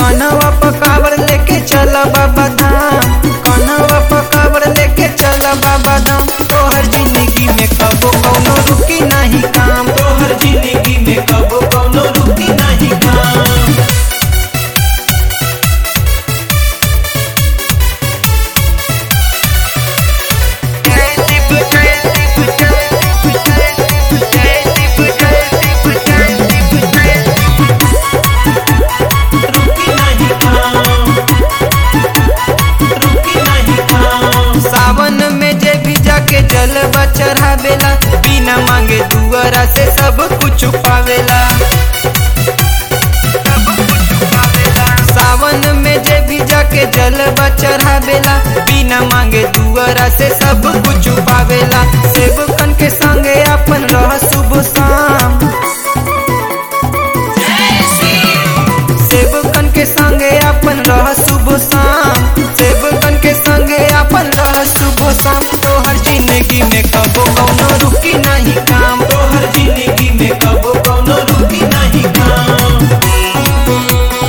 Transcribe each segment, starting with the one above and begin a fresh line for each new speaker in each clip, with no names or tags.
कनवा पकावर लेके चल बाबा धाम कनवा पकावर लेके चल बाबा धाम तोहर जिंदगी में कबो कौनो रुकी नहीं काम
तोहर जिंदगी में कबो कौनो रुकी नहीं काम रुकी नहीं काम रुकी नहीं काम
सावन में जे भी जाके जलवा चढ़ावेला बिना मांगे दुआरा से सब कुछ पावेला सावन में जे भी जाके जलवा चढ़ावेला बिना मांगे दुआरा से सब कुछ पावेला सेवकन के संगे अपन रह शुभ शाम सेवकन के संगे अपन रह शुभ शाम सेवकन के संगे अपन रह शुभ शाम तोहर जिंदगी में कबो कौनो रुकी नहीं काम
तोहर जिंदगी में कबो कौनो रुकी नहीं काम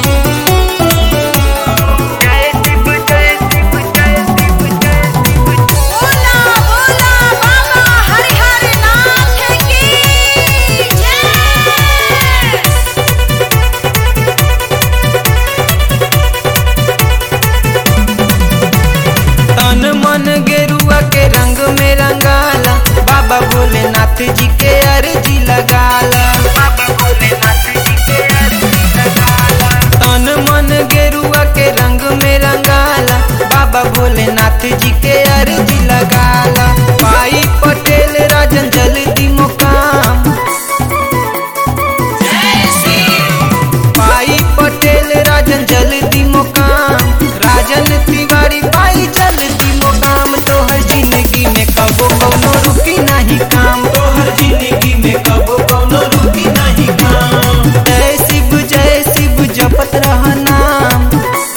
बोला बोला बाबा हरिहर नाथ की जय
तन मन गेरुआ के रंग में रंगाला बाबा भोलेनाथ जी के अर्जी लगाला बाबा भोलेनाथ जी के अर्जी लगाला तन मन गेरुआ के रंग में रंगाला बाबा भोलेनाथ जी के अर्जी लगाला भाई पटेल राजन जल्दी मुकाम भाई पटेल राजन जल्दी मुकाम राजन तिवारी भाई जल्दी मुकाम तोहर जिंदगी में कबो कौनो रुकी नहीं काम
तोहर जिंदगी में कबो कौनो रुकी नहीं काम
जय शिव जय शिव जपत रह नाम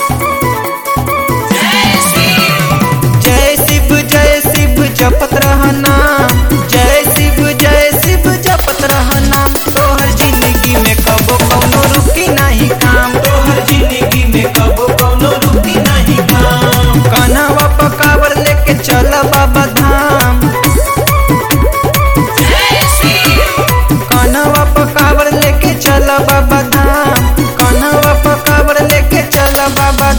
जय शिव जय शिव जपत रह नाम जय शिव जय शिव जपत रह नाम तोहर जिंदगी में कबो कौनो रुकी नहीं काम
तोहर जिंदगी में कबो कौनो रुकी नहीं काम
कन्हवा पकावर लेके चल बाबा धाम कन्हवा पकावर लेके चल बाबा धाम कन्हवा पकावर लेके चल बाबा